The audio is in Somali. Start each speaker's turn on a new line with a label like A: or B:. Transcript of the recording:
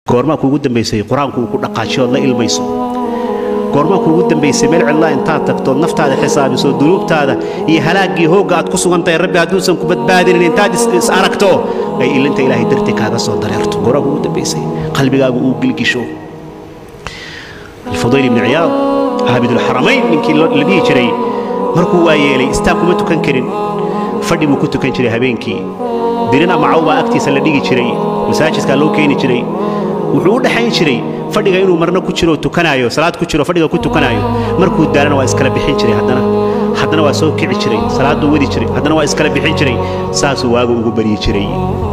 A: goormaa kuugu dambaysay qur-aanku uu ku dhaqaajiyood la ilmayso goormaa kuugu dambaysay meel cidlaa intaad tagtood naftaada xisaabiso dunuubtaada iyo halaaggii hoogga aad ku sugan tahay rabbi hadduusan ku badbaadinin intaad is aragto ay ilinta ilaahay dartii kaaga soo dareerto goormaa kuugu dambaysay qalbigaagu uu gilgisho alfudayl ibni ciyaad caabidulxaramayn ninkii la dhihi jiray markuu waa yeelay istaag kuma tukan karin fadhi buu ku tukan jiray habeenkii dirin ama caw baa agtiisa la dhigi jiray masaajidkaa loo keeni jiray wuxuu u dhexayn jiray fadhiga inuu marna ku jiro tukanaayo salaad ku jiro fadhiga ku tukanaayo markuu daalana waa iskala bixin jiray haddana haddana waa soo kici jiray salaaduu wadi jiray haddana waa iskala bixin jiray saasuu waagu ugu baryi jiray